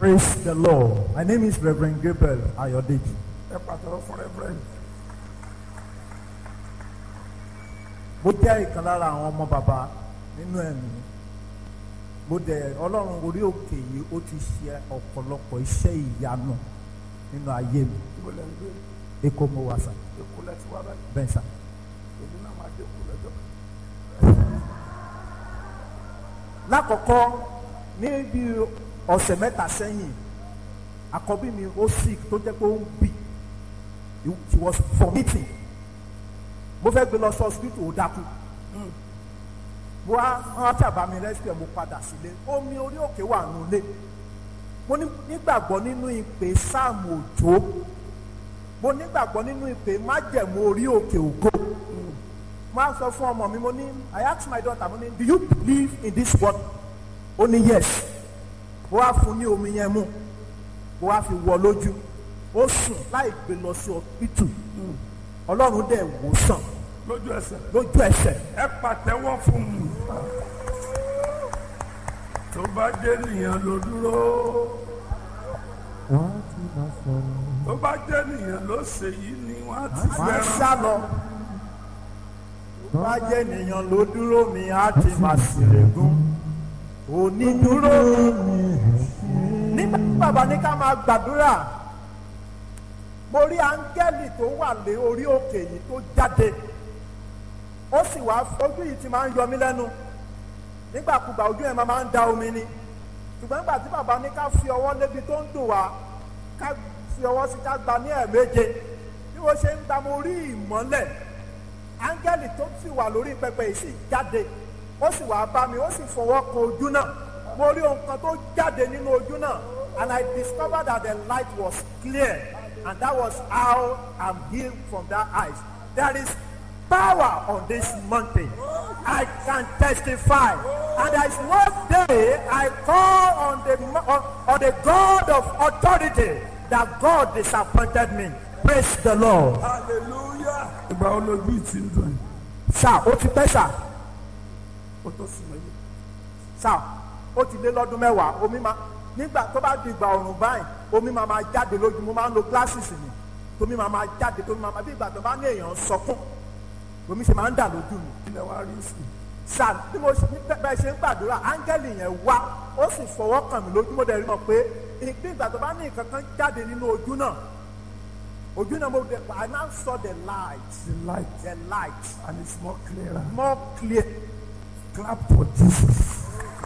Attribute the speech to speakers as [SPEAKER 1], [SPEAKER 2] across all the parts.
[SPEAKER 1] Praise the Lord. My name is Reverend Gabriel Ayodeji.
[SPEAKER 2] ẹ pàtàkì fún reverend
[SPEAKER 1] Mo jẹ́ ìkan lára àwọn ọmọ bàbá nínú ẹ̀mí. Mo dẹ̀ Ọlọ́run orí òkè yìí ó ti ṣe ọ̀pọ̀lọpọ̀ iṣẹ́ ìyanu nínú ayé mi.
[SPEAKER 2] ibo lẹ́ ń gbé
[SPEAKER 1] Èkó mo wà sà,
[SPEAKER 2] èkó lẹ́tí wá báyìí
[SPEAKER 1] bẹ́ẹ̀ sà.
[SPEAKER 2] èmi náà máa dé èkó lẹ́jọ́
[SPEAKER 1] Lákọ̀ọ́kọ́ ní bí ọ̀sẹ̀ mẹ́ta sẹ́yìn, àkọ́bí mi ó sick tó jẹ́ pé ó ń bì. She was vomiting. Mo fẹ́ gbé lọ sí hospital ó dákú. mo wá wọn ṣàbá mi rescue mo padà sílé omi orí òkè wà nulẹ̀ mo ní- nígbàgbọ́ nínú ìpè sáàmù òjò mo nígbàgbọ́ nínú ìpè májẹ̀mú orí òkè ògo mo á sọ fún ọmọ mi mo ní I ask my daughter mo ní do you believe in this word ó ní yes mo wá fún ní omi yẹn mú mo wá fi wọ lójú ó sùn láì gbé lọ sí ọpítù ọlọ́run dẹ̀ wò sàn
[SPEAKER 2] lójú ẹsẹ̀
[SPEAKER 1] lójú ẹsẹ̀
[SPEAKER 2] ẹ pàtẹ́wọ́ fún mi tó bá dé nìyẹn ló dúró tó bá dé nìyẹn ló ṣe yìí ni wọ́n á ti
[SPEAKER 1] máa
[SPEAKER 2] fẹ́ràn
[SPEAKER 1] sá lọ. Bá jẹ́ ènìyàn ló dúró mi, á ti máa ṣèlégún. Onídúró mi. Nígbà tí bàbá ní ká máa gbàdúrà, mo rí áńgẹ́lì tó wà lé orí òkè yìí tó jáde. Ó sì wá ojú yìí ti máa ń yọ mí lẹ́nu. Nígbàkúgbà ojú ẹ̀ máa máa ń da omi ni. Ṣùgbọ́n nígbà tí bàbá ní ká fi ọwọ́ lébi tó ń dùn wá, ká fi ọwọ́ sí ká gba ní ẹ̀ẹ̀méje bí wọ́n ṣe ń gba mo rí ìmọ́lẹ̀ áńgẹ́lì tó sì wà lórí pẹpẹ yìí sì jáde ó sì wá bá mi ó sì fọwọ́ kan ojú náà mo rí ohun kan tó jáde nínú ojú náà and I discovered that the light was clear and that was how I'm healed from that eyes there is power on this mountain I can testify and there is no day I call on the mo- on, on the God of authority that God disappointed me praise the Lord.
[SPEAKER 2] hallelujah ìgbà wo lójú yìí ti ń dùn yìí
[SPEAKER 1] sá ó ti pẹ́ sá
[SPEAKER 2] ó tó sùn mẹ́yìn
[SPEAKER 1] sá ó ti lé lọ́dún mẹ́wàá omi máa nígbà tó bá di ìgbà ọ̀rùn báyìí omi máa máa jáde lójú mo máa ń lo glasses mi tómi máa máa jáde tómi máa máa bí ìgbà tó bá ní èèyàn sọkún omi ṣe máa ń dà lójú mi
[SPEAKER 2] ilẹ̀ wa rí sí
[SPEAKER 1] sá bí mo ṣe bí bẹ́ẹ̀ ṣe ń gbàdúrà áńgẹ́lì yẹn wá ó sì fọwọ́ kàn mí lójú mo dẹ̀ rí mọ̀ pé bí ìgbà tó bá ní nǹkan kan jáde nínú ojú náà ojú náà mo dẹ̀ I now saw the light
[SPEAKER 2] the light
[SPEAKER 1] the light
[SPEAKER 2] and it's more clearer
[SPEAKER 1] more clear
[SPEAKER 2] clap for Jesus.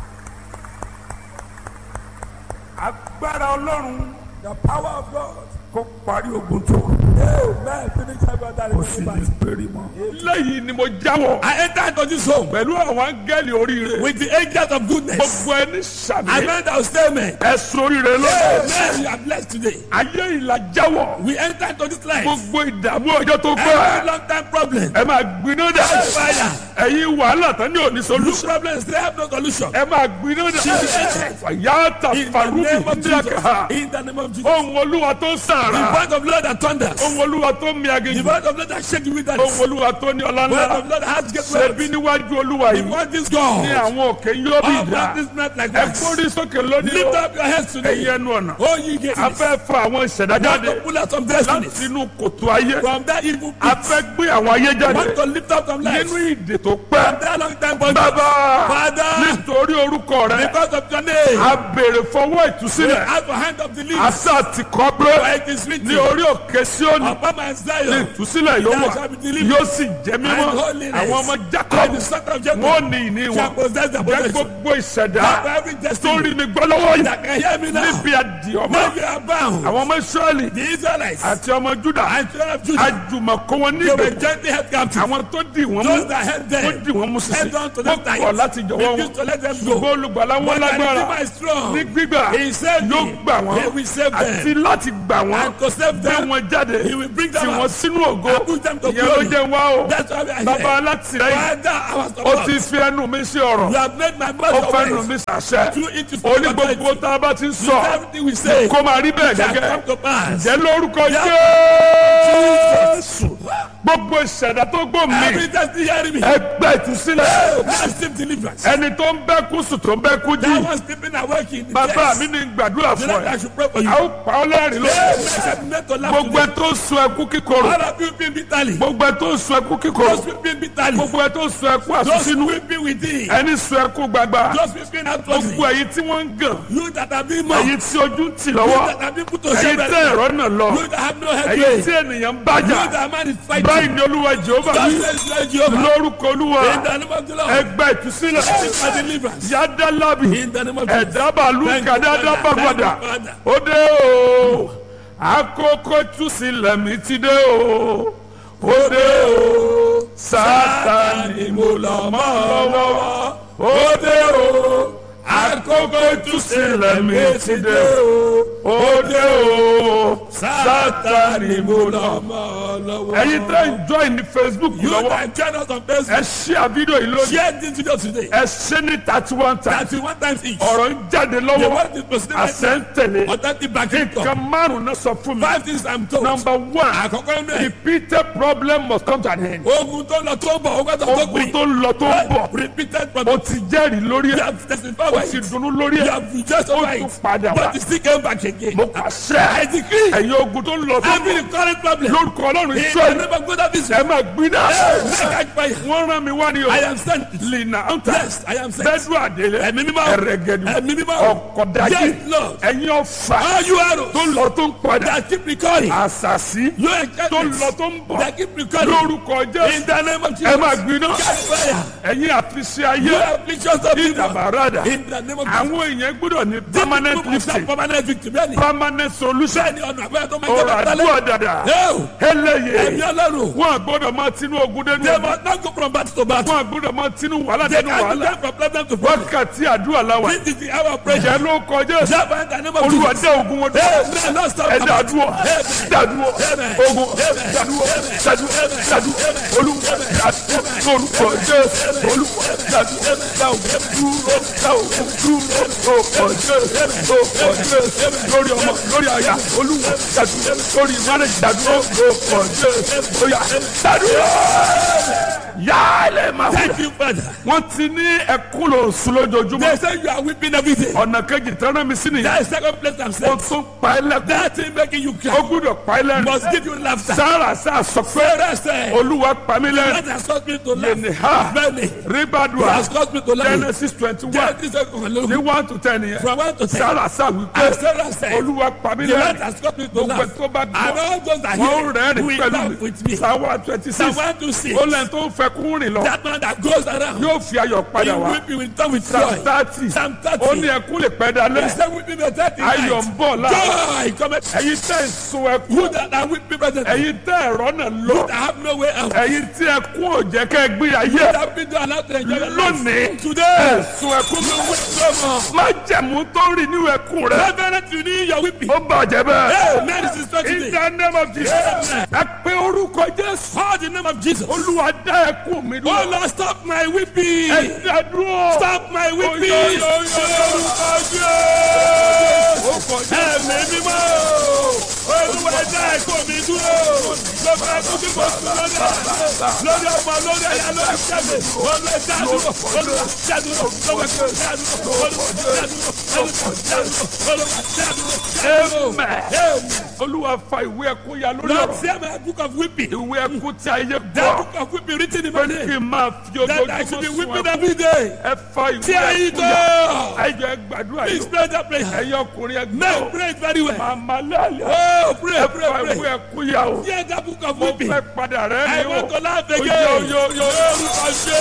[SPEAKER 2] agbára ọlọ́run the power of God kó parí ogun tó kù.
[SPEAKER 3] Amen. Finish every other
[SPEAKER 2] kò sì ní péré mọ́.
[SPEAKER 4] lẹ́yìn ni mo jáwọ́.
[SPEAKER 3] I enter into this home
[SPEAKER 4] pẹ̀lú àwọn áńgẹ́lì oríire.
[SPEAKER 3] with the angels of goodness.
[SPEAKER 4] gbogbo ẹni sàmì.
[SPEAKER 3] I meant that will stay men.
[SPEAKER 4] ẹ̀sùn oríire lọ́dọ̀.
[SPEAKER 3] Amen. You are blessed today.
[SPEAKER 4] ayé ìlà jáwọ́.
[SPEAKER 3] We enter into this life.
[SPEAKER 4] gbogbo ìdààmú ọjọ́ tó
[SPEAKER 3] Every
[SPEAKER 4] pẹ́.
[SPEAKER 3] long time problem.
[SPEAKER 4] ẹ máa gbiná dà.
[SPEAKER 3] Fire.
[SPEAKER 4] ẹ̀yin wàhálà tán ní òní
[SPEAKER 3] This
[SPEAKER 4] solution.
[SPEAKER 3] problem still have no solution.
[SPEAKER 4] ẹ máa gbiná dà. fàyàtà
[SPEAKER 3] In the
[SPEAKER 4] faruku
[SPEAKER 3] name of Jesus.
[SPEAKER 4] ndíyàkà.
[SPEAKER 3] In the name of Jesus.
[SPEAKER 4] ohun olúwa tó
[SPEAKER 3] The
[SPEAKER 4] sàrà.
[SPEAKER 3] voice of Lord that thunders.
[SPEAKER 4] ohun olúwa tó mi
[SPEAKER 3] The
[SPEAKER 4] aginjù.
[SPEAKER 3] voice of Lord that shake the wilderness.
[SPEAKER 4] ohun olúwa tó ní ọlá
[SPEAKER 3] The voice
[SPEAKER 4] ńlá.
[SPEAKER 3] of Lord that has great
[SPEAKER 4] ṣebí
[SPEAKER 3] wealth.
[SPEAKER 4] níwájú olúwa
[SPEAKER 3] The
[SPEAKER 4] yìí.
[SPEAKER 3] voice is
[SPEAKER 4] ní
[SPEAKER 3] God.
[SPEAKER 4] àwọn òkè yóò bí
[SPEAKER 3] All
[SPEAKER 4] ìdá.
[SPEAKER 3] practice not like
[SPEAKER 4] ẹ
[SPEAKER 3] that.
[SPEAKER 4] kórìí sókè lónìí
[SPEAKER 3] Lift
[SPEAKER 4] o.
[SPEAKER 3] up your heads today.
[SPEAKER 4] ẹ̀yin ẹnu ọ̀nà.
[SPEAKER 3] Oh, you get
[SPEAKER 4] a fẹ́ fa àwọn ìṣẹ̀dá
[SPEAKER 3] Want to
[SPEAKER 4] jáde
[SPEAKER 3] pull out some destinies
[SPEAKER 4] láti inú kòtò ayé.
[SPEAKER 3] from that evil
[SPEAKER 4] a
[SPEAKER 3] pit.
[SPEAKER 4] fẹ́ gbé àwọn ayé
[SPEAKER 3] Want
[SPEAKER 4] jáde
[SPEAKER 3] to lift up some lives
[SPEAKER 4] nínú ìdè tó
[SPEAKER 3] from
[SPEAKER 4] pẹ́.
[SPEAKER 3] that long time bondage.
[SPEAKER 4] bàbá
[SPEAKER 3] Father,
[SPEAKER 4] nítorí orúkọ rẹ
[SPEAKER 3] because of your name,
[SPEAKER 4] a béèrè fọwọ́
[SPEAKER 3] we
[SPEAKER 4] ìtúsílẹ̀.
[SPEAKER 3] have a hand of the leaf.
[SPEAKER 4] àṣà ti kọ́
[SPEAKER 3] For
[SPEAKER 4] pé
[SPEAKER 3] it is written,
[SPEAKER 4] ní orí òkè Síónì
[SPEAKER 3] upon my
[SPEAKER 4] ní
[SPEAKER 3] Zion,
[SPEAKER 4] ìtúsílẹ̀ yóò wà yóò sì jẹ́ mímọ́
[SPEAKER 3] and holiness,
[SPEAKER 4] àwọn ọmọ
[SPEAKER 3] and the
[SPEAKER 4] Jákọ́bù
[SPEAKER 3] son of Jacob
[SPEAKER 4] wọ́n ní ìní
[SPEAKER 3] shall
[SPEAKER 4] wọn
[SPEAKER 3] possess the
[SPEAKER 4] jẹ́
[SPEAKER 3] possession.
[SPEAKER 4] gbogbo ìṣẹ̀dá
[SPEAKER 3] Have every
[SPEAKER 4] tó
[SPEAKER 3] destiny
[SPEAKER 4] rí mi gbọ́ lọ́wọ́ yìí
[SPEAKER 3] that can hear me now.
[SPEAKER 4] níbi àdìọ́mọ́
[SPEAKER 3] Now you are bound.
[SPEAKER 4] àwọn ọmọ Ísírẹ́lì
[SPEAKER 3] The Israelites
[SPEAKER 4] àti ọmọ Júdà
[SPEAKER 3] and children of Judah,
[SPEAKER 4] àjùmọ̀kọ́ wọn
[SPEAKER 3] they were
[SPEAKER 4] nígbè
[SPEAKER 3] gently held captive.
[SPEAKER 4] àwọn tó dì wọ́n mú
[SPEAKER 3] Those that held
[SPEAKER 4] ó
[SPEAKER 3] them,
[SPEAKER 4] dì wọ́n mú sísè
[SPEAKER 3] held on to
[SPEAKER 4] ó
[SPEAKER 3] them
[SPEAKER 4] kọ̀
[SPEAKER 3] tight.
[SPEAKER 4] láti jọ̀wọ́ wọn
[SPEAKER 3] Refused to let them go.
[SPEAKER 4] ṣùgbọ́n olùgbàlà wọn
[SPEAKER 3] But the
[SPEAKER 4] lágbára
[SPEAKER 3] Redeemer is strong.
[SPEAKER 4] ní gbígbà
[SPEAKER 3] He saved
[SPEAKER 4] yóò
[SPEAKER 3] me.
[SPEAKER 4] gbà wọ́n
[SPEAKER 3] He will save them.
[SPEAKER 4] àti láti gbà wọ́n
[SPEAKER 3] And to save
[SPEAKER 4] gbé
[SPEAKER 3] them,
[SPEAKER 4] wọn jáde
[SPEAKER 3] He will bring them
[SPEAKER 4] tì wọ́n
[SPEAKER 3] out.
[SPEAKER 4] sínú ògo
[SPEAKER 3] And put them to
[SPEAKER 4] ìyẹn ló
[SPEAKER 3] glory.
[SPEAKER 4] jẹ́ wá o
[SPEAKER 3] That's why we are
[SPEAKER 4] bàbá
[SPEAKER 3] here.
[SPEAKER 4] alátìlẹ́yìn
[SPEAKER 3] Father, our
[SPEAKER 4] ó
[SPEAKER 3] support.
[SPEAKER 4] ti fi ẹnu mi sí ọ̀rọ̀
[SPEAKER 3] You have made my
[SPEAKER 4] ó
[SPEAKER 3] mouth
[SPEAKER 4] fẹ́ nu
[SPEAKER 3] always.
[SPEAKER 4] mi sàṣẹ
[SPEAKER 3] Through it to
[SPEAKER 4] ó ní gbogbo tá a bá ti ń sọ
[SPEAKER 3] Everything we say
[SPEAKER 4] kó máa rí bẹ́ẹ̀
[SPEAKER 3] shall
[SPEAKER 4] gẹ́gẹ́
[SPEAKER 3] come to pass.
[SPEAKER 4] jẹ́ lórúkọ
[SPEAKER 3] Yeah.
[SPEAKER 4] Jésù jésù gbogbo ìṣẹ̀dá tó gbò mí
[SPEAKER 3] Every time you hear me.
[SPEAKER 4] ẹgbẹ́ ìtúsílẹ̀
[SPEAKER 3] Massive deliverance.
[SPEAKER 4] ẹni tó ń bẹ́ kú sùn tó ń bẹ́ kú
[SPEAKER 3] That
[SPEAKER 4] jí
[SPEAKER 3] one sleeping awake in the
[SPEAKER 4] bàbá
[SPEAKER 3] chest.
[SPEAKER 4] mi ní gbàdúrà
[SPEAKER 3] The
[SPEAKER 4] fún
[SPEAKER 3] Lord, I
[SPEAKER 4] ẹ
[SPEAKER 3] should pray for you.
[SPEAKER 4] a ó pa ọ́ lẹ́rìn lónìí
[SPEAKER 3] Except not to laugh
[SPEAKER 4] gbogbo ẹ
[SPEAKER 3] today.
[SPEAKER 4] tó ń sun ẹkú kíkorò
[SPEAKER 3] All of you weeping bitterly.
[SPEAKER 4] gbogbo ẹ tó ń sun ẹkú kíkorò
[SPEAKER 3] Those weeping bitterly.
[SPEAKER 4] gbogbo ẹ tó ń sun ẹkú
[SPEAKER 3] Those
[SPEAKER 4] àsúnsínú
[SPEAKER 3] weeping within.
[SPEAKER 4] ẹni sun ẹkú gbagba
[SPEAKER 3] Those weeping outwardly.
[SPEAKER 4] gbogbo ẹ̀yin tí wọ́n ń gàn
[SPEAKER 3] You that have been mocked.
[SPEAKER 4] ẹ̀yin tí ojú ń tì
[SPEAKER 3] You
[SPEAKER 4] lọ́wọ́
[SPEAKER 3] that have been put to
[SPEAKER 4] ẹ̀yin
[SPEAKER 3] shame.
[SPEAKER 4] tẹ́ ẹ̀rọ náà lọ
[SPEAKER 3] You that have no
[SPEAKER 4] ẹ̀yin
[SPEAKER 3] headway.
[SPEAKER 4] tí ènìyàn ń
[SPEAKER 3] You
[SPEAKER 4] bàjá
[SPEAKER 3] that man is fighting.
[SPEAKER 4] báyìí ni olúwa jehova
[SPEAKER 3] God
[SPEAKER 4] wí
[SPEAKER 3] says, Lord Jehovah.
[SPEAKER 4] lórúkọ olúwa
[SPEAKER 3] In the name of the Lord.
[SPEAKER 4] ẹgbẹ́ ìtúsílẹ̀
[SPEAKER 3] This is my deliverance.
[SPEAKER 4] yádàlábì
[SPEAKER 3] In the name of Jesus.
[SPEAKER 4] ẹ̀dábàlú
[SPEAKER 3] Thank you,
[SPEAKER 4] kàdádá
[SPEAKER 3] Father.
[SPEAKER 4] bàgbàdà
[SPEAKER 3] Thank you, Father.
[SPEAKER 4] ó dé o àkókò túsílẹ̀ mi ti dé o ó dé o sátani mo lọ mọ́ lọ́wọ́ ó dé o àkókò túsílẹ̀ mi ti dé o ó dé o sátani mo lọ mọ́ ẹ̀yin tẹ́ ń join ní facebook
[SPEAKER 3] You
[SPEAKER 4] lọ́wọ́
[SPEAKER 3] that join us on
[SPEAKER 4] ẹ
[SPEAKER 3] Facebook.
[SPEAKER 4] ṣí àbídò yìí lónìí
[SPEAKER 3] Share this video today.
[SPEAKER 4] ẹ ṣe ní thirty one times
[SPEAKER 3] Thirty one times each.
[SPEAKER 4] ọ̀rọ̀ ń jáde
[SPEAKER 3] The
[SPEAKER 4] lọ́wọ́
[SPEAKER 3] word is proceeding right
[SPEAKER 4] àṣẹ ń tẹ̀lé
[SPEAKER 3] now. Authentic backing up.
[SPEAKER 4] nǹkan márùn-ún náà sọ fún mi
[SPEAKER 3] Five things I'm told.
[SPEAKER 4] number one
[SPEAKER 3] Àkọ́kọ́ inú ẹ̀.
[SPEAKER 4] repeated problem must come to an end
[SPEAKER 3] Ogun tó lọ tó bọ̀, ogun tó tó
[SPEAKER 4] ogun
[SPEAKER 3] pin.
[SPEAKER 4] tó ń lọ tó ń bọ̀
[SPEAKER 3] Repeated
[SPEAKER 4] o
[SPEAKER 3] problem.
[SPEAKER 4] ti jẹ́rìí lórí
[SPEAKER 3] You
[SPEAKER 4] ẹ̀
[SPEAKER 3] have testified
[SPEAKER 4] o
[SPEAKER 3] by
[SPEAKER 4] ti
[SPEAKER 3] it.
[SPEAKER 4] dunnú lórí
[SPEAKER 3] You
[SPEAKER 4] ẹ̀
[SPEAKER 3] have rejoiced
[SPEAKER 4] o
[SPEAKER 3] over
[SPEAKER 4] tún
[SPEAKER 3] it.
[SPEAKER 4] padà wá
[SPEAKER 3] But you still came back again.
[SPEAKER 4] mo
[SPEAKER 3] I
[SPEAKER 4] pàṣẹ
[SPEAKER 3] decree.
[SPEAKER 4] ẹ̀yin ogun tó ń lọ tó ń
[SPEAKER 3] Every
[SPEAKER 4] bọ̀
[SPEAKER 3] current problem.
[SPEAKER 4] lórúkọ ọlọ́run
[SPEAKER 3] In
[SPEAKER 4] iṣẹ́
[SPEAKER 3] the
[SPEAKER 4] yìí
[SPEAKER 3] name of God of
[SPEAKER 4] ẹ
[SPEAKER 3] Israel.
[SPEAKER 4] máa gbiná
[SPEAKER 3] Catch fire.
[SPEAKER 4] wọ́n rán mi wá ní o
[SPEAKER 3] I am sent.
[SPEAKER 4] lina anta
[SPEAKER 3] Yes, I am sent.
[SPEAKER 4] bẹ́ẹ̀dù àdélé
[SPEAKER 3] Ẹ̀mí mímọ́.
[SPEAKER 4] ẹ̀rẹ̀gẹ̀dù
[SPEAKER 3] Ẹ̀mí mímọ́.
[SPEAKER 4] ọ̀kọ̀dájì
[SPEAKER 3] Yes, Lord.
[SPEAKER 4] ẹ̀yin ọ̀fà
[SPEAKER 3] All you arrows
[SPEAKER 4] tó ń lọ tó ń padà
[SPEAKER 3] that keep recurring.
[SPEAKER 4] àṣàṣì
[SPEAKER 3] Your
[SPEAKER 4] tó ń
[SPEAKER 3] enchantments
[SPEAKER 4] lọ tó ń bọ̀
[SPEAKER 3] that keep recurring.
[SPEAKER 4] lórúkọ
[SPEAKER 3] In
[SPEAKER 4] jésù
[SPEAKER 3] the name of
[SPEAKER 4] ẹ
[SPEAKER 3] Jesus.
[SPEAKER 4] máa gbiná
[SPEAKER 3] Catch fire.
[SPEAKER 4] ẹ̀yin àfiṣe ayé
[SPEAKER 3] You afflictions of people.
[SPEAKER 4] ìdàbàràdà
[SPEAKER 3] In the name of Jesus.
[SPEAKER 4] àwọn èèyàn gbọ́dọ̀ ní permanent
[SPEAKER 3] People must have
[SPEAKER 4] lifting
[SPEAKER 3] permanent victory. Bẹ́ẹ̀ni.
[SPEAKER 4] permanent solution
[SPEAKER 3] Bẹ́ẹ̀ni ọ̀nà àbẹ́rẹ́ tó máa ń
[SPEAKER 4] ọ̀rọ̀
[SPEAKER 3] jẹ́ bàtà
[SPEAKER 4] àdúrà
[SPEAKER 3] lẹ́yìn.
[SPEAKER 4] dàdà
[SPEAKER 3] Ẹ̀mí
[SPEAKER 4] eléyè
[SPEAKER 3] ọlọ́run.
[SPEAKER 4] wọn gbọ́dọ̀ máa tinú ogun dénú
[SPEAKER 3] They
[SPEAKER 4] ogun
[SPEAKER 3] must not go from battle to battle.
[SPEAKER 4] wọn gbọ́dọ̀ máa tinú wàhálà
[SPEAKER 3] They
[SPEAKER 4] dénú
[SPEAKER 3] can
[SPEAKER 4] wàhálà
[SPEAKER 3] go from problem to problem.
[SPEAKER 4] wákàtí àdúrà làwà
[SPEAKER 3] This is the hour of prayer.
[SPEAKER 4] jẹ́ ló kọjá
[SPEAKER 3] Java in the name of
[SPEAKER 4] olúwa
[SPEAKER 3] Jesus.
[SPEAKER 4] dé ogun wọn dúró
[SPEAKER 3] Amen. Lord, stop.
[SPEAKER 4] ẹ dàdúró dàdúró
[SPEAKER 3] Amen.
[SPEAKER 4] ogun dàdúró dàdúró dàdúró olúwa dàdúró lórúkọ jésù olúwa dàdúró dàdúró dúró dàdúró dúró lórúkọ jésù lórúkọ jésù lórí ọmọ lórí àyà olúwa dàdúró lórí márùn dàdúró lórúkọ jésù oyà dàdúró yálẹ̀ máa wù.
[SPEAKER 3] Thank you, Father.
[SPEAKER 4] wọ́n ti ní ẹkún lò sùn
[SPEAKER 3] They
[SPEAKER 4] lójoojúmọ́
[SPEAKER 3] say you are weeping every day.
[SPEAKER 4] ọ̀nà kejì tẹ́lẹ̀ mi sí nìyẹn
[SPEAKER 3] That is second place I'm
[SPEAKER 4] wọ́n
[SPEAKER 3] saying.
[SPEAKER 4] tún pa ẹ́ lẹ́kún
[SPEAKER 3] That thing making you
[SPEAKER 4] ó
[SPEAKER 3] cry
[SPEAKER 4] gbúdọ̀ pa ẹ́ lẹ́rìn
[SPEAKER 3] must give you laughter.
[SPEAKER 4] sára sá sọ pé
[SPEAKER 3] Sarah said,
[SPEAKER 4] olúwa pa mí
[SPEAKER 3] That
[SPEAKER 4] lẹ́rìn
[SPEAKER 3] has caused me to laugh.
[SPEAKER 4] yẹnì ha
[SPEAKER 3] Many.
[SPEAKER 4] ribadua
[SPEAKER 3] Has caused me to laugh.
[SPEAKER 4] genesis twenty one
[SPEAKER 3] That is a conclusion.
[SPEAKER 4] ní one to ten yẹn
[SPEAKER 3] From one to ten.
[SPEAKER 4] sára sá wípé
[SPEAKER 3] And Sarah said,
[SPEAKER 4] olúwa pa mí
[SPEAKER 3] The Lord
[SPEAKER 4] lẹ́rìn
[SPEAKER 3] has caused me to
[SPEAKER 4] gbogbo
[SPEAKER 3] laugh.
[SPEAKER 4] tó bá
[SPEAKER 3] And
[SPEAKER 4] gbọ́
[SPEAKER 3] all those that
[SPEAKER 4] wọ́n
[SPEAKER 3] hear
[SPEAKER 4] rẹ́rìn
[SPEAKER 3] will
[SPEAKER 4] pẹ̀lú
[SPEAKER 3] laugh with
[SPEAKER 4] mi
[SPEAKER 3] me.
[SPEAKER 4] sáwá twenty
[SPEAKER 3] Psalm
[SPEAKER 4] six
[SPEAKER 3] 126.
[SPEAKER 4] ó lẹ́yìn tó ń fẹ́ kún rìn lọ
[SPEAKER 3] That man that goes around.
[SPEAKER 4] yóò fi ayọ̀ padà
[SPEAKER 3] He
[SPEAKER 4] wá
[SPEAKER 3] weeping will turn with
[SPEAKER 4] psalm
[SPEAKER 3] joy.
[SPEAKER 4] thirty
[SPEAKER 3] Psalm
[SPEAKER 4] ó ní
[SPEAKER 3] 30.
[SPEAKER 4] ẹkún lè pẹ́
[SPEAKER 3] He
[SPEAKER 4] dalẹ́
[SPEAKER 3] said weeping may thirty
[SPEAKER 4] ayọ̀ ń
[SPEAKER 3] night.
[SPEAKER 4] bọ̀ láàárọ̀
[SPEAKER 3] Joy cometh.
[SPEAKER 4] ẹ̀yin tẹ́ ń sun ẹkún
[SPEAKER 3] You that are weeping presently.
[SPEAKER 4] ẹ̀yin tẹ́ ẹ̀rọ náà lọ
[SPEAKER 3] That have no way out.
[SPEAKER 4] ẹ̀yin tí ẹkún ò jẹ́ kẹ́ ẹ gbé ayé
[SPEAKER 3] That been allowed to enjoy your life.
[SPEAKER 4] lónìí
[SPEAKER 3] Today.
[SPEAKER 4] ẹ̀ sun ẹkún
[SPEAKER 3] You will weep no more.
[SPEAKER 4] má jẹ̀mú tó rìn nínú ẹkún rẹ
[SPEAKER 3] Reverend, you need your weeping.
[SPEAKER 4] ó bàjẹ́ bẹ́ẹ̀
[SPEAKER 3] Hey, man, this is not
[SPEAKER 4] in
[SPEAKER 3] today.
[SPEAKER 4] the name of Jesus
[SPEAKER 3] Amen.
[SPEAKER 4] ẹ pé orúkọ Jésù
[SPEAKER 3] Call the name of Jesus.
[SPEAKER 4] olúwa dá ẹkún mi
[SPEAKER 3] Oh
[SPEAKER 4] dúró
[SPEAKER 3] Lord, stop my weeping.
[SPEAKER 4] ẹ dá dúró
[SPEAKER 3] Stop my weeping.
[SPEAKER 4] Oyo, yo, yo, yo.
[SPEAKER 3] Orúkọ Jésù. Ẹ̀mí mímọ́. Olúwa ẹ̀dá ẹ̀kọ́ mi dúró. Lọ́gbà ẹ̀kọ́ tí mo sùn lórí àná. Lórí ọmọ lórí ẹ̀yà lórí ṣẹ́gun. Olúwa ẹ̀dá dúró. Olúwa ẹ̀dá dúró. Lọ́gbà ẹ̀kọ́ ẹ̀dá dúró. Olúwa ẹ̀dá dúró. Olúwa ẹ̀dá dúró. Olúwa ẹ̀dá dúró.
[SPEAKER 4] Amen. olúwa fa ìwé ẹkún ya lórí
[SPEAKER 3] Lord,
[SPEAKER 4] ọ̀rọ̀
[SPEAKER 3] tear my book of weeping.
[SPEAKER 4] ìwé ẹkún tí ayé
[SPEAKER 3] That
[SPEAKER 4] gbọ́
[SPEAKER 3] book of weeping written in
[SPEAKER 4] pé
[SPEAKER 3] my
[SPEAKER 4] kí
[SPEAKER 3] name.
[SPEAKER 4] n máa fi
[SPEAKER 3] That I should be
[SPEAKER 4] ojoojúmọ́ sun
[SPEAKER 3] weeping
[SPEAKER 4] ẹkún
[SPEAKER 3] every day.
[SPEAKER 4] ẹ fa ìwé
[SPEAKER 3] Tear it
[SPEAKER 4] ẹkún ya
[SPEAKER 3] up.
[SPEAKER 4] ẹ jẹ́ gbàdúrà
[SPEAKER 3] Please
[SPEAKER 4] yìí
[SPEAKER 3] pray that prayer.
[SPEAKER 4] ẹ̀yin ọkùnrin ẹgbẹ́
[SPEAKER 3] Men
[SPEAKER 4] o
[SPEAKER 3] pray it very well.
[SPEAKER 4] màmá lálẹ́
[SPEAKER 3] Oh, pray,
[SPEAKER 4] ẹ
[SPEAKER 3] pray,
[SPEAKER 4] fa ìwé
[SPEAKER 3] pray.
[SPEAKER 4] ẹkún ya o
[SPEAKER 3] Hear that book of
[SPEAKER 4] mo
[SPEAKER 3] weeping.
[SPEAKER 4] fẹ́ padà rẹ́
[SPEAKER 3] I
[SPEAKER 4] mi
[SPEAKER 3] want to
[SPEAKER 4] o
[SPEAKER 3] laugh
[SPEAKER 4] Yo,
[SPEAKER 3] again.
[SPEAKER 4] yo, yo, yo.
[SPEAKER 3] Lórúkọ Jésù.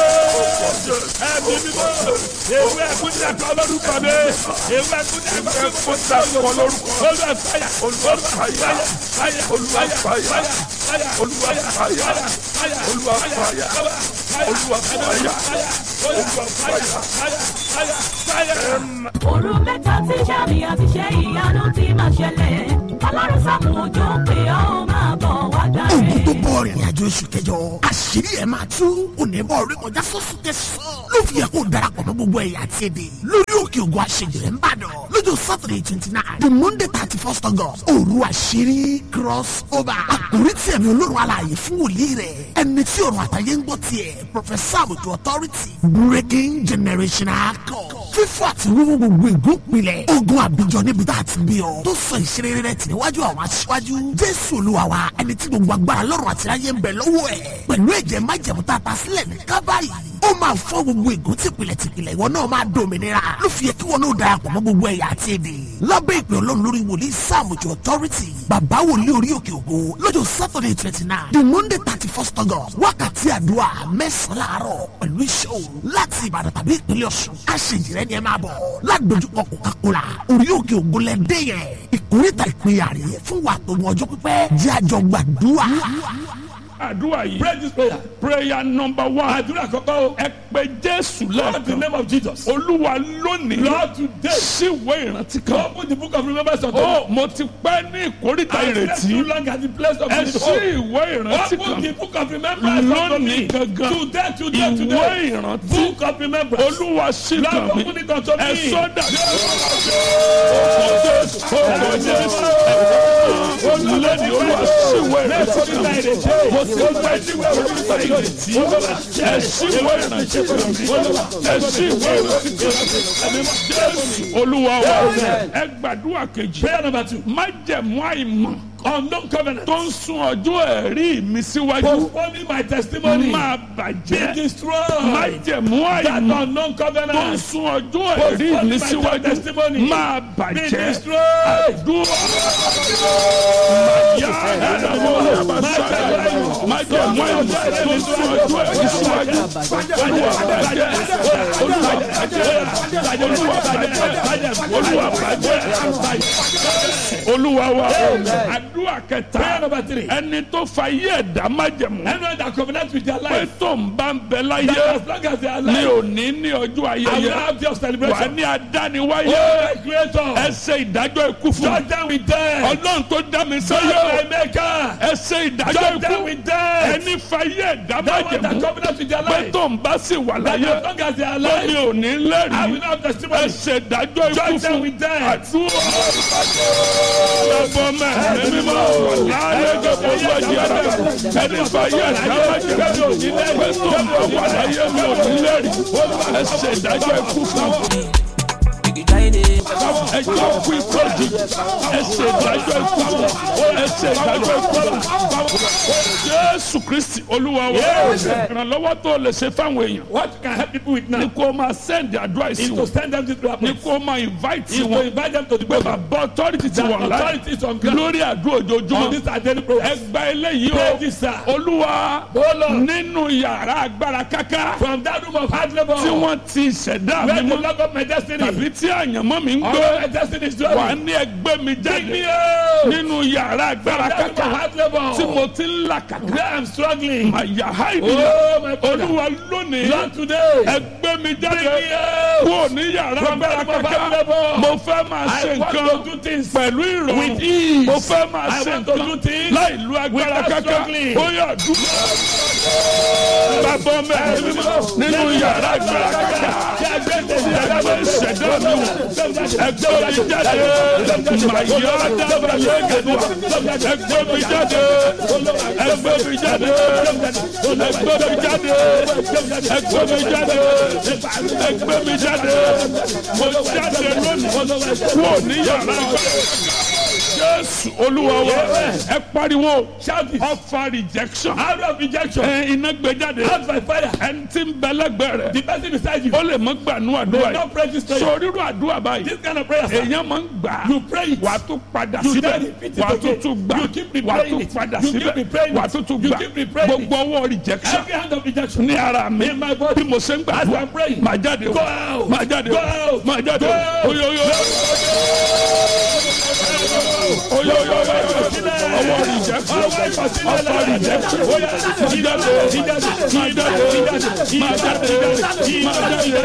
[SPEAKER 3] Ẹ̀mí mímọ́. Ewé ẹ̀kún ní ẹ̀kọ́ lórúkọ mi. Ewé ẹ̀kún ní ẹ̀kọ́ lórúkọ mi.
[SPEAKER 4] ẹkún lórúkọ
[SPEAKER 3] Olúwa fàyà. Olúwa fàyà. Fàyà.
[SPEAKER 4] Olúwa fàyà.
[SPEAKER 3] Fàyà.
[SPEAKER 4] Olúwa fàyà.
[SPEAKER 3] Fàyà.
[SPEAKER 4] Olúwa fàyà. Olúwa fàyà.
[SPEAKER 3] Olúwa fàyà. Fàyà. Fàyà. Fàyà.
[SPEAKER 5] òru mẹ́ta tí sàmì àti ṣe ìyanu ti máa ṣẹlẹ̀ ọlọ́run sàmù òjò pé ó máa bọ̀ wá
[SPEAKER 6] ogun
[SPEAKER 5] dáre.
[SPEAKER 6] tó bọ̀ rìnrìn àjò oṣù kẹjọ àṣírí ẹ̀ máa tú onímọ̀ orí kọjá sọ́sùn tẹ̀sán ló fi yẹ kó darapọ̀ mọ́ gbogbo ẹ̀yà àti èdè lórí òkè ògùn àṣejìrẹ́ ń bàdàn lọ́jọ́ saturday twenty nine the monday thirty first august òru àṣírí cross over àkórí tí ẹ̀mí olórun alààyè fún wòlíì rẹ̀ ẹni tí òrùn àtàyè ń gbọ́ tiẹ̀ professor àbùtù authority breaking generational code fífọ́ àti wíwú gbogbo ìgúnpilẹ̀ ogun àbíjọ níbi tá a ti bí ọ tó sọ ìṣeré rẹ tì níwájú àwọn aṣíwájú jésù olúwa wa ẹni tí gbogbo agbára lọ́rùn àti ayé ń bẹ lọ́wọ́ ẹ̀ pẹ̀lú ẹ̀jẹ̀ májẹ̀mú tá a ta sílẹ̀ ní kábàáyì ó máa fọ́ gbogbo ègún tìpìlẹ̀ tìpìlẹ̀ ìwọ náà máa dòmìnira ló fi yẹ kí wọn náà darapọ̀ mọ́ gbogbo ẹ̀yà àti èdè lábẹ́ ìpè ọlọ́run lórí wòlíì sàmùjọ authority bàbá wòlíì orí òkè ògo lọ́jọ́ saturday twenty nine the monday thirty first august wákàtí àdúrà mẹ́sàn-án láàárọ̀ pẹ̀lú iṣẹ́ òru láti ìbàdàn tàbí ìpínlẹ̀ ọ̀ṣun àṣejìrẹ́ ni ẹ máa bọ̀ ládojúkọ coca-cola orí òkè ògo lẹ́dẹ́ yẹn ìkórìtà ìpínyà rèé fún wa tó mọ ọjọ́ pípẹ́ jẹ́ àjọ gbàdúrà.
[SPEAKER 4] àdúrà yìí
[SPEAKER 2] Pray this prayer.
[SPEAKER 4] prayer number one
[SPEAKER 2] Àdúrà kọ́kọ́ o.
[SPEAKER 4] ẹ pé jésù
[SPEAKER 2] Lord, in the
[SPEAKER 4] lẹ́ẹ̀kan
[SPEAKER 2] name of Jesus.
[SPEAKER 4] olúwa lónìí
[SPEAKER 2] Lord, today.
[SPEAKER 4] síwé ìrántí kan
[SPEAKER 2] Open the book of remembrance unto
[SPEAKER 4] ó
[SPEAKER 2] me.
[SPEAKER 4] mo ti pẹ́ ní ìkórìtà
[SPEAKER 2] I slept too
[SPEAKER 4] ìrètí
[SPEAKER 2] long at the place of
[SPEAKER 4] ẹ
[SPEAKER 2] his
[SPEAKER 4] sí
[SPEAKER 2] hope.
[SPEAKER 4] ìwé ìrántí
[SPEAKER 2] Open
[SPEAKER 4] kan
[SPEAKER 2] the book of remembrance unto me.
[SPEAKER 4] lónìí gangan
[SPEAKER 2] Today, today,
[SPEAKER 4] ìwé
[SPEAKER 2] today.
[SPEAKER 4] ìrántí
[SPEAKER 2] Book of remembrance.
[SPEAKER 4] olúwa sí
[SPEAKER 2] Lord,
[SPEAKER 4] kan mi
[SPEAKER 2] open it unto
[SPEAKER 4] ẹ
[SPEAKER 2] me.
[SPEAKER 4] sọ́dà ọkọ̀ jésù olùlẹ́ni olúwa síwé ìrántí kan mi mo ti pẹ́ ní ìkórìtà ìrètí ẹ síwé ìrántí kan mi ẹ síwé ìrántí kan mi jésù olúwa wa ẹ gbàdúrà kejì
[SPEAKER 2] Prayer number two.
[SPEAKER 4] májẹ̀mú àìmọ̀
[SPEAKER 2] Unknown covenant.
[SPEAKER 4] tó ń sun ọjọ́ ẹ̀rí mi síwájú
[SPEAKER 2] Postponing my testimony.
[SPEAKER 4] máa
[SPEAKER 2] Be
[SPEAKER 4] bàjẹ́
[SPEAKER 2] destroyed.
[SPEAKER 4] májẹ̀mú
[SPEAKER 2] That
[SPEAKER 4] àìmọ̀
[SPEAKER 2] unknown
[SPEAKER 4] tó ń
[SPEAKER 2] covenant.
[SPEAKER 4] sun ọjọ́ ẹ̀rí mi síwájú máa
[SPEAKER 2] Be
[SPEAKER 4] bàjẹ́
[SPEAKER 2] destroyed.
[SPEAKER 4] dúró màyà ẹ̀dàmọ́ májẹ̀mú àìmọ̀ tó ń sun ọjọ́ ẹ̀rí síwájú olúwa bàjẹ́ olúwa bàjẹ́ olúwa bàjẹ́ olúwa bàjẹ́ olúwa wa àdúrà
[SPEAKER 2] Prayer
[SPEAKER 4] kẹta
[SPEAKER 2] number three.
[SPEAKER 4] ẹni tó fa iye ẹ̀dá májẹ̀mú
[SPEAKER 2] Anyone that covenant with their
[SPEAKER 4] pé
[SPEAKER 2] life.
[SPEAKER 4] tó ń bá ń bẹ
[SPEAKER 2] That
[SPEAKER 4] láyé
[SPEAKER 2] as long as they are
[SPEAKER 4] ní
[SPEAKER 2] alive.
[SPEAKER 4] òní ní ọjọ́
[SPEAKER 2] I will
[SPEAKER 4] ayẹyẹ
[SPEAKER 2] have your
[SPEAKER 4] wà
[SPEAKER 2] celebration.
[SPEAKER 4] ní adániwáyé
[SPEAKER 2] Oh, my creator.
[SPEAKER 4] ẹ ṣe ìdájọ́ ikú fún
[SPEAKER 2] Judge them with death.
[SPEAKER 4] ọlọ́run tó dá mi
[SPEAKER 2] Judge
[SPEAKER 4] sáyé
[SPEAKER 2] my maker.
[SPEAKER 4] ẹ ṣe ìdájọ́
[SPEAKER 2] Judge them
[SPEAKER 4] ikú
[SPEAKER 2] with death.
[SPEAKER 4] ẹni fa iye ẹ̀dá
[SPEAKER 2] That one that
[SPEAKER 4] májẹ̀mú
[SPEAKER 2] covenant with their
[SPEAKER 4] pé
[SPEAKER 2] life.
[SPEAKER 4] tó ń bá sì wà
[SPEAKER 2] That
[SPEAKER 4] láyé
[SPEAKER 2] as long as they are
[SPEAKER 4] tó ní
[SPEAKER 2] alive.
[SPEAKER 4] òní
[SPEAKER 2] I will
[SPEAKER 4] lẹ́rìí
[SPEAKER 2] have
[SPEAKER 4] ẹ
[SPEAKER 2] testimony.
[SPEAKER 4] ṣe ìdájọ́ ikú
[SPEAKER 2] Judge them
[SPEAKER 4] fún
[SPEAKER 2] with death.
[SPEAKER 4] àdúrà ọgbọ́n mẹ́rin mímọ́ láyé gbogbo ọjọ́ ara ẹni fa iye ẹ̀dá májẹ̀mú pé tó ń bá wà láyé mi òní lẹ́rìí ẹ ṣe ìdájọ́ ikú fún ẹjọ́ kú ikú òjijì ẹsẹ̀ ìdájọ́ ikú ẹsẹ̀ ìdájọ́ ikú jésù kristi olúwa wa ìrànlọ́wọ́ tó lè ṣe fáwọn èèyàn
[SPEAKER 2] What you can help people with
[SPEAKER 4] ni
[SPEAKER 2] now
[SPEAKER 4] kó máa send advice
[SPEAKER 2] is to
[SPEAKER 4] wọn
[SPEAKER 2] send them to prayer
[SPEAKER 4] ni
[SPEAKER 2] point.
[SPEAKER 4] kó máa invite
[SPEAKER 2] Is to
[SPEAKER 4] wọn
[SPEAKER 2] invite them to the
[SPEAKER 4] pé
[SPEAKER 2] program.
[SPEAKER 4] bàbá authority ti
[SPEAKER 2] The
[SPEAKER 4] wà láì
[SPEAKER 2] authority is on ground.
[SPEAKER 4] lórí àdúrà
[SPEAKER 2] On
[SPEAKER 4] ojoojúmọ́
[SPEAKER 2] this our daily program.
[SPEAKER 4] ẹgbà eléyìí
[SPEAKER 2] Pray
[SPEAKER 4] o
[SPEAKER 2] this, sir.
[SPEAKER 4] olúwa
[SPEAKER 2] Oh, Lord.
[SPEAKER 4] nínú yàrá agbára káká
[SPEAKER 2] From that room of hard labor.
[SPEAKER 4] tí wọ́n ti ṣẹ̀dá
[SPEAKER 2] Where
[SPEAKER 4] mi
[SPEAKER 2] the
[SPEAKER 4] mọ́
[SPEAKER 2] log of my destiny.
[SPEAKER 4] tàbí tí àyànmọ́ mi ń
[SPEAKER 2] All
[SPEAKER 4] gbé
[SPEAKER 2] my destiny is
[SPEAKER 4] wà
[SPEAKER 2] dwelling.
[SPEAKER 4] ní ẹgbẹ́ mi
[SPEAKER 2] Bring me
[SPEAKER 4] jáde
[SPEAKER 2] out.
[SPEAKER 4] nínú yàrá agbára
[SPEAKER 2] From that room of
[SPEAKER 4] káká
[SPEAKER 2] hard labor.
[SPEAKER 4] tí mo ti ń là kàkà
[SPEAKER 2] Where I'm struggling.
[SPEAKER 4] màyà háìdì
[SPEAKER 2] Oh, my brother.
[SPEAKER 4] olúwa lónìí
[SPEAKER 2] Lord today.
[SPEAKER 4] ẹgbẹ́ mi jáde
[SPEAKER 2] Bring me out.
[SPEAKER 4] kúrò ní yàrá
[SPEAKER 2] From
[SPEAKER 4] agbára
[SPEAKER 2] that room of
[SPEAKER 4] káká
[SPEAKER 2] hard labor.
[SPEAKER 4] mo fẹ́ máa ṣe
[SPEAKER 2] I want
[SPEAKER 4] nǹkan
[SPEAKER 2] to do things
[SPEAKER 4] pẹ̀lú ìrọ̀rùn
[SPEAKER 2] with ease.
[SPEAKER 4] mo fẹ́ máa
[SPEAKER 2] I
[SPEAKER 4] ṣe
[SPEAKER 2] want to do
[SPEAKER 4] nǹkan
[SPEAKER 2] things
[SPEAKER 4] láì lu agbára
[SPEAKER 2] without
[SPEAKER 4] káká
[SPEAKER 2] struggling.
[SPEAKER 4] ó yà dúró bàbá mẹ́rin nínú yàrá agbára káká ẹgbẹ́ ìṣẹ̀dá mi wò ẹgbẹ́ mi jáde màyà dábàlẹ̀ gẹ̀dùà ẹgbẹ́ mi jáde ẹgbẹ́ mi jáde ẹgbẹ́ mi jáde ẹgbẹ́ mi jáde ẹgbẹ́ mi jáde mo jáde lónìí wò ní yàrá agbára jésù olúwa wa ẹ pariwo
[SPEAKER 2] Shout it.
[SPEAKER 4] ọfà rejection
[SPEAKER 2] Out of rejection.
[SPEAKER 4] ẹ iná gbé jáde
[SPEAKER 2] Out by fire.
[SPEAKER 4] ẹni tí ń bẹ lẹ́gbẹ̀ẹ́
[SPEAKER 2] The
[SPEAKER 4] rẹ̀
[SPEAKER 2] person beside you.
[SPEAKER 4] ó lè mọ gbànú àdúrà
[SPEAKER 2] May not pray this
[SPEAKER 4] yìí
[SPEAKER 2] prayer.
[SPEAKER 4] sọ rírú àdúrà báyìí
[SPEAKER 2] This kind of prayer. sir.
[SPEAKER 4] èèyàn máa ń gbà
[SPEAKER 2] You pray it.
[SPEAKER 4] wà á tún padà
[SPEAKER 2] You
[SPEAKER 4] síbẹ̀
[SPEAKER 2] then repeat it
[SPEAKER 4] wà á tún
[SPEAKER 2] again.
[SPEAKER 4] tún gbà
[SPEAKER 2] You keep
[SPEAKER 4] wà á
[SPEAKER 2] replaying
[SPEAKER 4] tún
[SPEAKER 2] it.
[SPEAKER 4] padà
[SPEAKER 2] You keep
[SPEAKER 4] síbẹ̀
[SPEAKER 2] replaying
[SPEAKER 4] wà á
[SPEAKER 2] it.
[SPEAKER 4] tún tún
[SPEAKER 2] You
[SPEAKER 4] gbà
[SPEAKER 2] keep replaying it.
[SPEAKER 4] gbogbo ọwọ́ rejection
[SPEAKER 2] Every hand of rejection.
[SPEAKER 4] ní ara mi
[SPEAKER 2] In my body.
[SPEAKER 4] bí mo ṣe ń
[SPEAKER 2] As
[SPEAKER 4] gbàdúrà
[SPEAKER 2] I'm praying.
[SPEAKER 4] máa jáde
[SPEAKER 2] Go out.
[SPEAKER 4] máa jáde
[SPEAKER 2] Go out.
[SPEAKER 4] máa jáde
[SPEAKER 2] Go out.
[SPEAKER 4] oyoyo oyoyo ọwọ́ rejection ọfà rejection máa jáde máa jáde máa jáde máa jáde